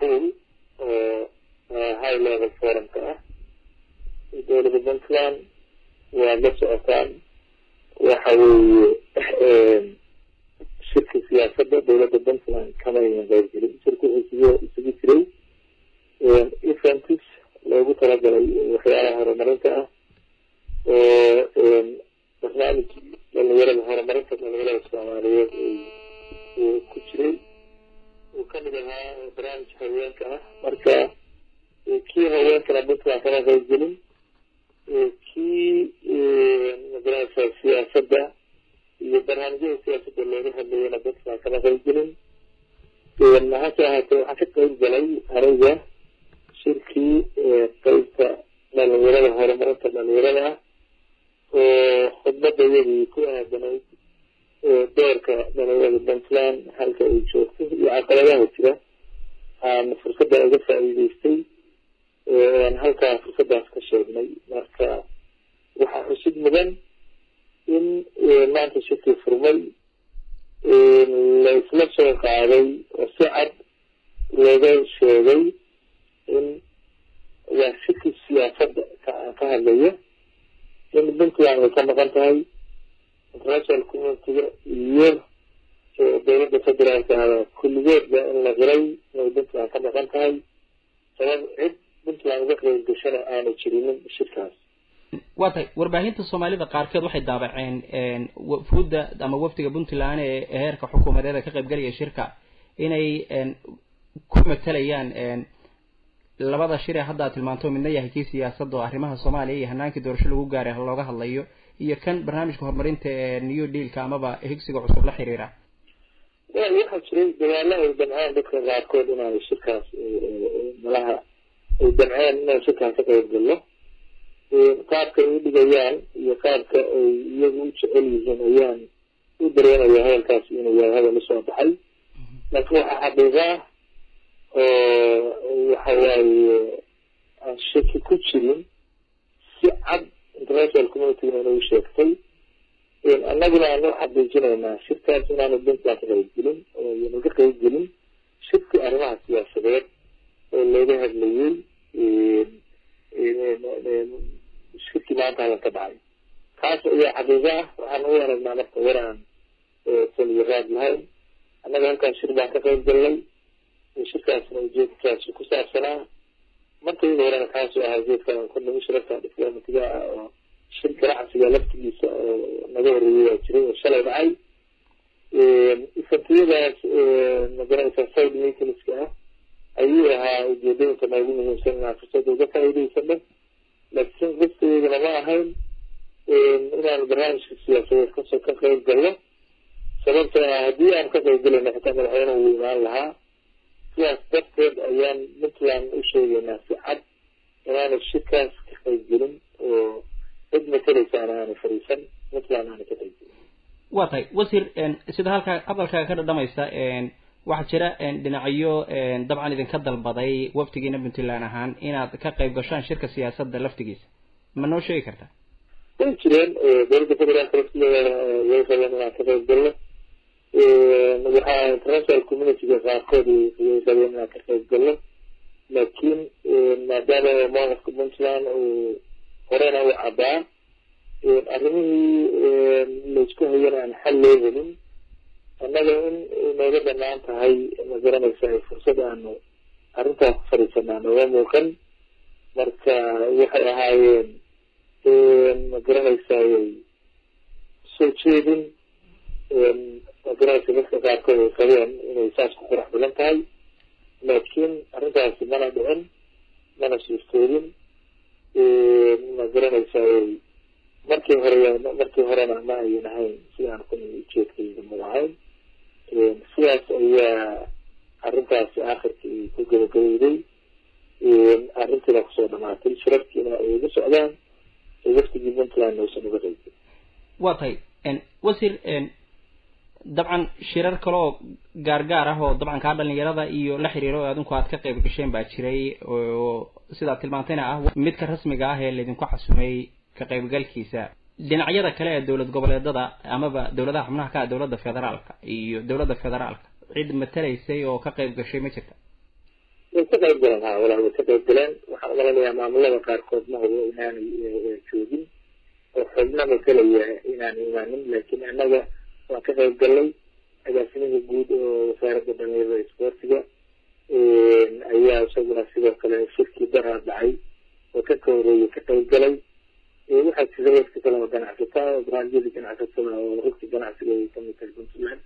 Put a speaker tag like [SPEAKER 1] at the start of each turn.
[SPEAKER 1] pool oo high level forumka ah dowladda puntland waad la socotaan waxa weeye shirka siyaasadda dowladda puntland kama aynan qaybgelin shirka wuxuu isugu isugu jiray events loogu talagalay waxyaalaha horumarinta ah oo barnaamij dhalinyarada horumarinta dhalinyarada soomaaliyeed uu ku jiray uu kamid ahaa barnaamij haweenka ah marka kii haweenkana puntland kama qaybgelin kii magarasa siyaasadda iyo barnaamijyada siyaasadda looga hadlayana puntland kama qaybgelin hase ahaatee waxaan ka qayb galay aniga shirkii qeybta dhalinyarada horumarinta dhalinyarada ah oo khudbada iyadii ku aadanayd doorka dhalinyarada puntland halka ay joogto iyo caqabadaha jira aan fursadda uga faa'iideystay aan halkaa fursadaas ka sheegnay marka waxaa xusid mudan in maanta shirkii furmay la isla soo qaaday oo si cad looga sheegay in waa shirkii siyaasadda ka hadlaya in puntland ay ka maqan tahay international communitiga iyo dowladda federaalka kulligeedba in la qiray inay puntland ka maqan tahay sabab cid puntland uga qeyb gashana aana jirinin shirkaas
[SPEAKER 2] waa tahay warbaahinta soomaalida qaarkeed waxay daabaceen wafuudda ama wafdiga puntland ee heerka xukuumadeed ee ka qaybgalaya shirka inay ku matalayaan labada shir ee hadda ad tilmaanto midna yahay kii siyaasadda oo arrimaha soomaaliya iyo hanaankii doorasho lagu gaaray looga hadlayo iyo kan barnaamijka horumarinta ee new dealka amaba higsiga cusub la xiriira
[SPEAKER 1] wel waxaa jiray dadaalo ay damceen dadka qaarkood inaanay shirkaas malaha ay damceen inaan shirkaas ka qayb gallo qaabka ay u dhigayaan iyo qaabka ay iyagu u jecel yihiin ayaan u dareemaya hadalkaas inuu yahay hadal usoo baxay laakiin waxaa xaqiiqa ah oo waxa waaye aan shaki ku jirin si cad international communitygana inuu sheegtay annaguna aan u xaqiijinaynaa shirkaas inaanu puntland ka qaybgelin oo yanu ka qaybgelin shirkii arrimaha siyaasadeed oo looga hadlayay shirkii maanta hadal ka dhacay kaas ayaa xaqiiqa ah waxaan u aragnaa marka war aan taliyo raad lahayn annaga halkaas shir baan ka qayb galnay shirkaasna ujeedkaasi ku saabsanaa markayda horena kaasoo ahaa ujeedka kordhami shirarka difloomatiga ah oo shir ganacsiga laftigiisa oo naga horeeyay waa jiray oo shalay dhacay ifantiyadaas magaranaysa side meetingska ah ayuu ahaa ujeedooyinka noogu muhiimsan inaan fursada uga faa'iidaysano laakiin qiftadeedana ma ahayn inaan barnaamijka siyaasadeed kasoo ka qayb galno sababtoo ah haddii aan ka qayb galayno xitaa madaxweynuhu wuu imaan lahaa sidaas darteed ayaan puntland u sheegaynaa si cad inaanay shirkaas ka qayb gelin oo cid mataleysaana aanay fariisan puntland aanay ka qayb gelin
[SPEAKER 2] waa tahay wasiir sida halkaa hadalkaaga ka dhadhamaysa waxaa jira dhinacyo dabcan idinka dalbaday wafdigiina puntland ahaan inaad ka qayb gashaan shirka siyaasadda laftigiisa ma noo sheegi kartaa
[SPEAKER 1] way jireen dowladda federaalka laftigeeda way rabeen inaan ka qayb galno waxaa international communityga qaarkood way rabeen inaan ka qayb galno laakiin maadaama mowqifka puntland uu horena u caddaa arrimihii laysku hayana aan xal loo helin annaga in nooga banaan tahay ma garanaysa fursad aanu arrintaas ku fadhiisanaa nooga muuqan marka waxay ahaayeen ma garanaysaay soo jeedin ma garanaysa dadka qaarkood ay qabeen inay saas ku qurax badan tahay laakiin arrintaasi mana dhicin mana suurtoodin ma garanaysaay markii hore markii horena ma ayan ahayn sidaan kun ujeedkayga ma ahayn sidaas ayaa arrintaasi akhirkii ku gabagabowday arrintiina kusoo dhamaatay shirarkiina ay uga socdaan waftigii puntland uusan uga qaybin
[SPEAKER 2] waa tahay wasiir dabcan shirar kale oo gaargaar ah oo dabcan kaa dhalinyarada iyo la xiriiro oo adinku aad ka qayb gasheen baa jiray oo sidaad tilmaantayna ah midka rasmiga ah ee laydinku xasumay ka qaybgalkiisa dhinacyada kale ee dowlad goboleedada amaba dowladaha xubnaha ka ah dowladda federaalka iyo dowladda federaalka cid matalaysay oo ka qayb gashay ma jirta
[SPEAKER 1] way ka qayb galeen ha walaa way ka qayb galeen waxaan umalanayaa maamulada qaarkood ma hubo inaanay joogin oo xubnaba kalaya inaan imaanin laakiin annaga waan ka qayb galnay agaasimihii guud oo wasaaradda dhalinyarada isboortiga ayaa isaguna sidoo kale shirkii daraa dhacay oo ka kooreeyay ka qayb galay waxaa jira dadka kale oo ganacsataa oo baraandyadii ganacsatada oo rugta ganacsiga ay kamid tahay puntland